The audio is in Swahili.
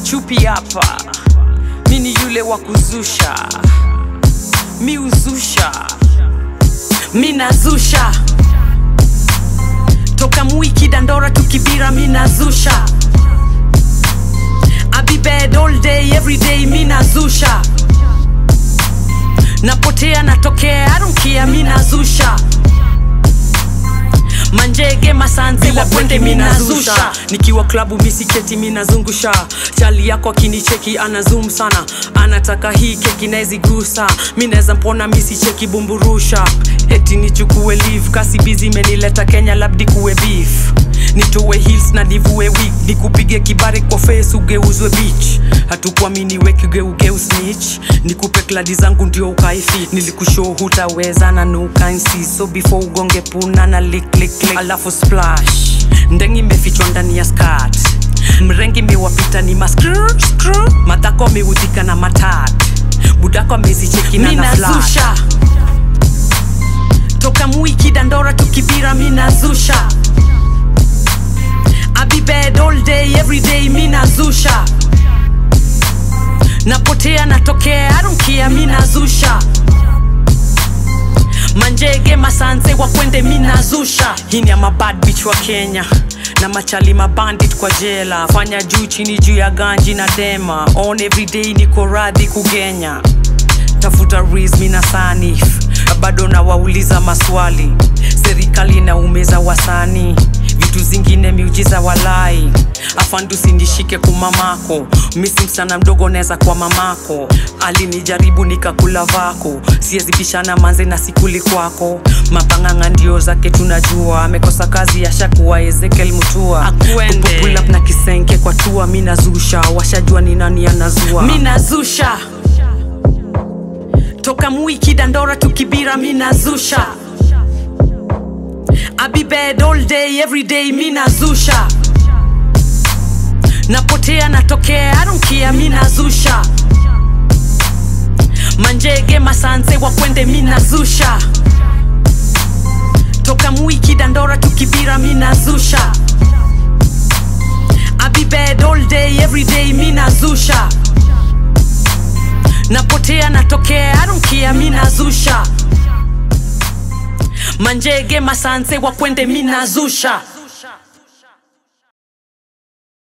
chupi hapa mi ni yule wa kuzusha mi uzusha mi nazusha toka mwiki dandora tukibira mi nazusha I be bed all day every day mi nazusha napotea natokea I don't care mi nazusha manjege masanzi wakwende minazusha nikiwa klabu misiketi minazungusha chali yako akinicheki ana zoom sana anataka hii keki naezigusa mi naeza mpona misicheki bumburusha eti nichukue leave kasi bizi imenileta kenya labdi kuwe beef nitowe hills na nivue wig nikupige kibare kwa face ugeuzwe beach hatukuamini wekigeugeu snitch nikupe kladi zangu ndio ukaifi nilikushow hutaweza na nukansi so before ugonge puna na lick, lick, lick. alafu splash ndengi imefichwa ndani ya skat mrengi mewapita ni maskr skr matako ameudhika na matat budako amezichekina na Minazusha. toka mwiki dandora tukibira minazusha I be bed all day every day minazusha napotea natokea I don't care minazusha manjege masanze wakwende minazusha hii ni ya mabad bitch wa kenya na machali mabandit kwa jela fanya juu chini juu ya ganji na dema on everyday niko radhi kugenya tafuta rizmi na sanif bado nawauliza maswali serikali na umeza wasani vitu zingine miujiza walai afandu sinishike kumamako misi msana mdogo neza kwa mamako alinijaribu nikakula vako siezibishana manze na sikuli kwako mapanganga ndio zake tunajua amekosa kazi ashakuwa ezekiel mutua Akwende. Pull up na kisenke kwa tua minazusha washajua ni nani anazua minazusha toka mwiki dandora tukibira minazusha I be bed all day every day minazusha napotea natokea I don't care minazusha manjege masanze wakwende minazusha toka mwiki dandora tukibira minazusha I be bed all day every day minazusha napotea natokea I don't care minazusha manjege masanze wakwende minazusha